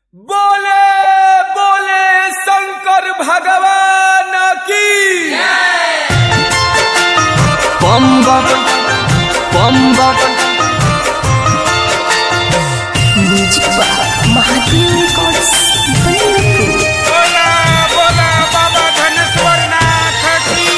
बोले बोले शंकर भगवान की बम बम बम बम म्यूजिक महादेव रिकॉर्ड्स बनियापुर बोला बोला बाबा धनेश्वर नाथ की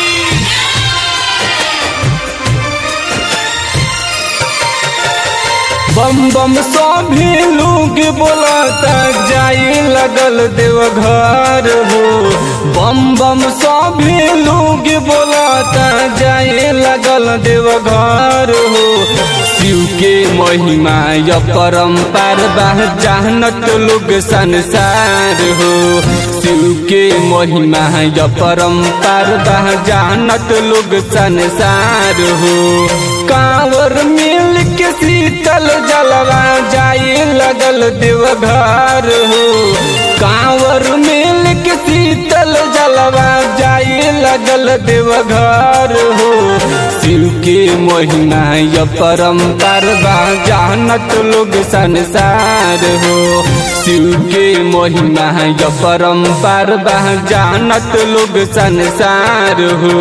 बम बम सभी लोग बोलाता जाए लगल देवघर हो बम बम सभी लोग बोलाता जाए लगल देवघर हो शिव के महिमा य परम्पार बा जानत लोग संसार हो शिव के महिमा य परम्पार बा जानत लोग संसार हो कांवर मिल के शीतल जलवा जाए लगल देवघर हो कांवर मिल के शीतल जलवा जाए लगल देवघर हो शिव के महिमा य परम्पर बा जानत लोग संसार हो शिव के महिमा य परम्पर बा जानत लोग संसार हो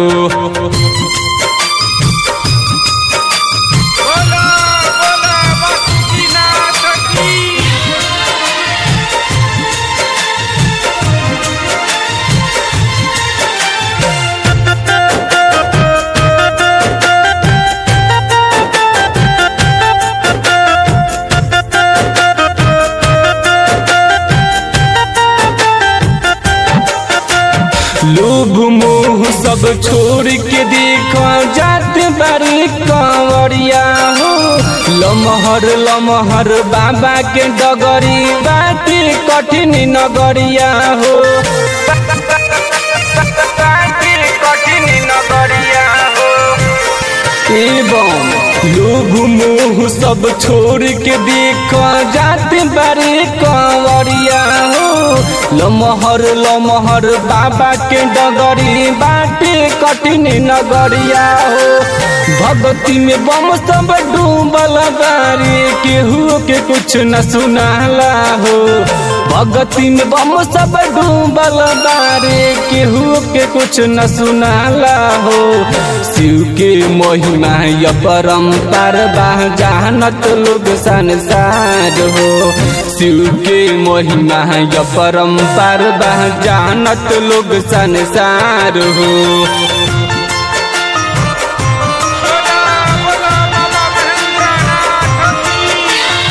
बोला बोला बासुकीनाथ की लोभ मोह सब छोड़ के देखो जात बारी कंवरिया हो लमहर लमहर बाबा के डगरी बाटी कठिन नगरिया हो बाटी कठिन नगरिया हो एवं लोभ मोह सब छोड़ के देखो जात बारे कंवरिया हो लमहर लमहर बाबा के डगरी बाटे कठिन नगरिया हो भगती में बम सब डूबल बारी केहू के कुछ न सुनाला हो भगती में बम सब डूबल बारी केहू के कुछ न सुनाला हो शिव के महिमा य परम्पर बा जानत लोग संसार हो शिव के महिमा य परम्पर बा जानत लोग संसार हो बोला बोला बाबा महेंद्रनाथ की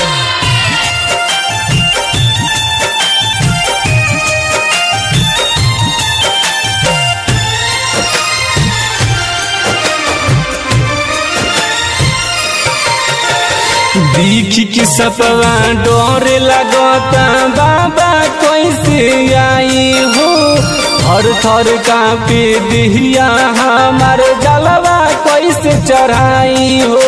दीख की सपवा डोरे लगता बाबा कैसे आई हो थर थर कापे दिहिया हमार जलवा कैसे चढ़ाई हो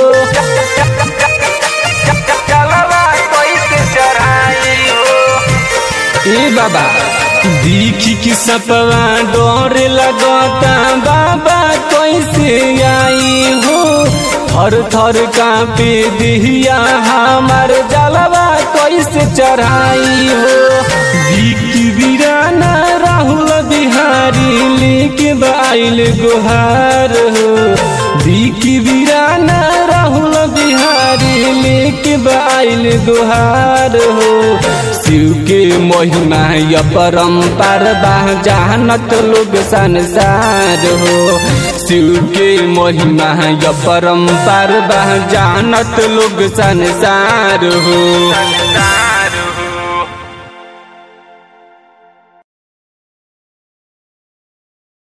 जलवा कैसे चढ़ाई हो ए बाबा दीख की सपवा डोरे लगता बाबा कैसे आई हो थर थर कापे दिहिया हमार जलवा कैसे चढ़ाई हो दीख बीराना राहुल बिहारी लेके बाइल गुहार हो दीख बीराना राहुल बिहारी लेके बाइल गुहार हो शिव के महिमा य परम्पर बा जानत लोग संसार हो शिव के महिमा य परम्पर बा जानत लोग संसार हो